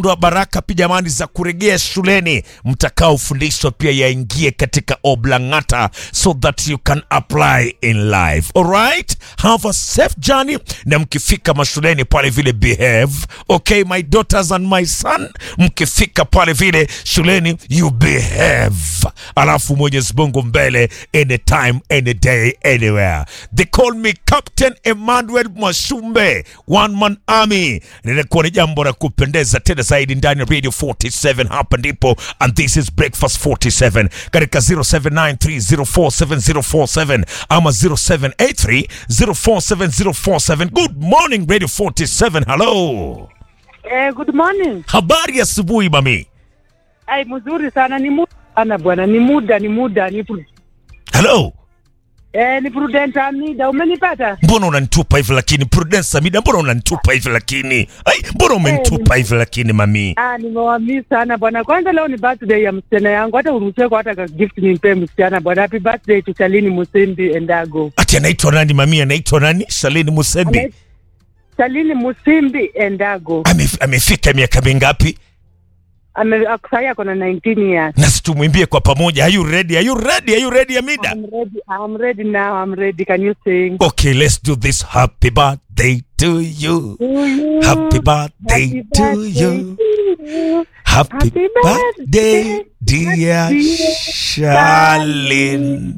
wa baraka pia jamani za kurejea shuleni mtakaofundishwa pia yaingie katika oblangata so that you can apply in life alright have a safe journey na mkifika mashuleni pale vile behave okay my daughters and my son mkifika pale vile shuleni you behave alafu mwenyezi mungu mbele anytime any day anywhere they call me captain emmanuel mwashumbe one man army linakuwa ni jambo la kupendeza tena zaidi ndani ya radio 47 hapa ndipo and this is breakfast 47 katika 0793047047 ama 0783047047 good morning radio 47 hello Eh, good morning. habari ya asubuhi mami Ai, mzuri sana ni muda sana bwana, ni muda ni muda ni pru- hello eh, ni Prudent Amida, umenipata? mbona unanitupa hivi lakini prudence amida mbona unanitupa hivi lakini ai mbona umenitupa hivi lakini mami Ah, nimewamisi sana bwana. Kwanza leo ni birthday ya msichana yangu, hata uruhusiwe kwa hata ka gift nimpe msichana bwana. Happy birthday to Shalini Musimbi Endago. ati anaitwa nani mami anaitwa nani shalini musembi Anaitwa- Shalini Musimbi Endago. Ame, amefika miaka mingapi Ame sasa ako na 19 years. na situmwimbie kwa pamoja are you ready are you ready are you ready amida I'm ready. I'm ready now. I'm ready. Can you sing? okay let's do this happy birthday to you To you. happy birthday Happy to birthday you to you. happy Happy birthday birthday, dear dear Charlene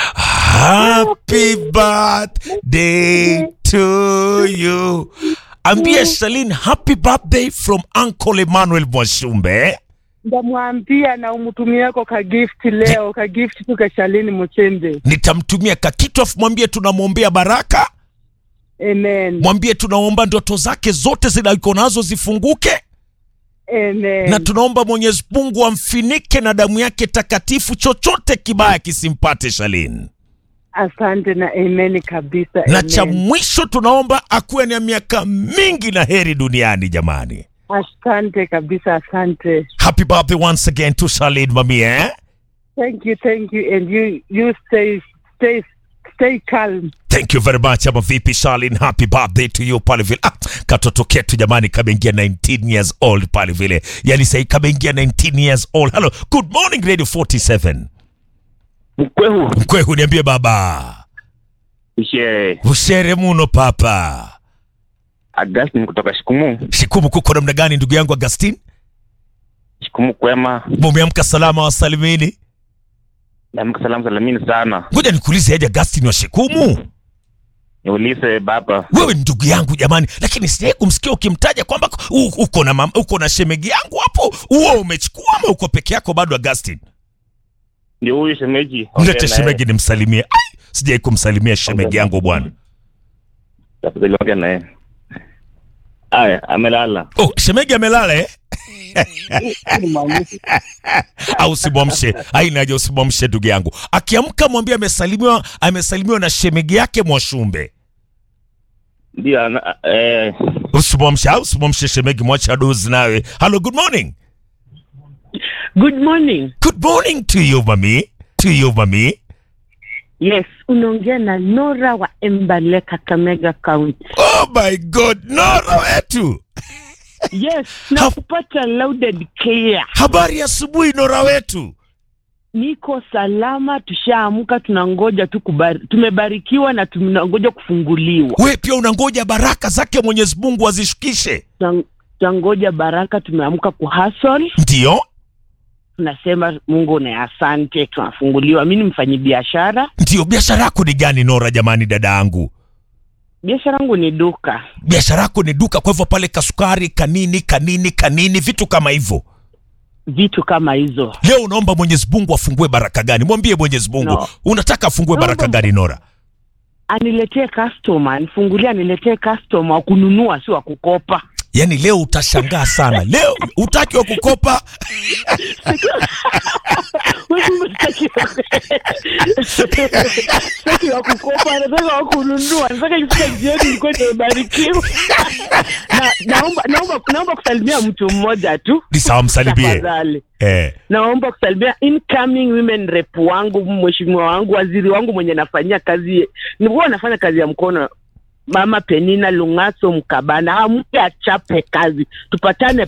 happy birthday to you ambia Charlene happy birthday from Uncle Emmanuel Mwashumbe ndamwambia na umtumieko ka gift leo ka gift tu ka Shalini Muchembe. nitamtumia kakitu afu mwambie tunamwombea baraka Amen. mwambie tunaomba ndoto zake zote zinaiko nazo zifunguke Amen. na tunaomba mwenyezi mungu amfinike na damu yake takatifu chochote kibaya kisimpate shalin Asante na amen kabisa. na amen. cha mwisho tunaomba akuwe na miaka mingi na heri duniani jamani Asante kabisa, asante. happy birthday once again to shalin mami eh? Thank you, thank you and you you stay stay stay calm. thank you very much ama vipi shalin happy birthday to you pale vile ah, katoto ketu jamani kameingia 19 years old pale vile yani sahii kameingia 19 years old hello good morning radio 47 mkwehu mkwehu niambie baba ishe ushere muno papa Augustine kutoka Shikumu. shikumu kuko namna gani ndugu yangu agustin Shikumu kwema, mumeamka salama wasalimini namka salamu salamini sana. ngoja nikuulize aje agustin wa shikumu Niulize baba, wewe ni ndugu yangu jamani lakini sijai kumsikia ukimtaja kwamba u- uko na mama, uko na shemegi yangu hapo huo umechukua ama uko peke yako bado agustin ndio huyu shemeji. mlete Ongea naye. shemegi nimsalimie Ai, sijai kumsalimia shemegi yangu bwana Tafadhali ongea naye. Aya, amelala. oh, shemegi amelala eh? au usimwamshe ainaja usimwamshe ndugu yangu akiamka mwambie amesalimiwa amesalimiwa na shemegi yake mwashumbe Ndio ana- eh, usimwamshe au usimwamshe shemegi mwache adozi nawe hello good morning Good morning. good morning to you mami to you mami Yes, unaongea na Nora wa Embale Kakamega County. oh my god nora wetu Yes, na kupata loaded care. habari ya asubuhi nora wetu Niko salama, tushaamka, tunangoja tu kubari, tumebarikiwa na tunangoja kufunguliwa. we pia unangoja baraka zake mwenyezi mungu azishukishe Tunan- Tunangoja baraka, tumeamka kuhustle, ndiyo tunasema Mungu na asante, tunafunguliwa. Mimi ni mfanyabiashara, ndiyo biashara yako ni gani nora jamani dada yangu biashara yangu ni duka. biashara yako ni duka kwa hivyo pale kasukari kanini kanini kanini vitu kama hivyo Vitu kama hizo. leo unaomba mwenyezi mungu afungue baraka gani mwambie mwenyezi mungu No. unataka afungue Naomba- baraka gani nora Aniletee customer, anifungulie, aniletee customer wa kununua, si wa kukopa. yaani leo utashangaa sana leo utaki wa kukopa Sitaki wa kukopa, nataka wa kununua, nataka ifika jioni nilikuwa nimebarikiwa. Na naomba naomba naomba kusalimia mtu mmoja tu. ni sawa msalimie Tafadhali. eh. Naomba kusalimia incoming women rep wangu, mheshimiwa wangu, waziri wangu mwenye nafanyia kazi, nilikuwa nafanya kazi ya mkono Mama Penina Lungaso Mkabana, amke achape kazi, tupatane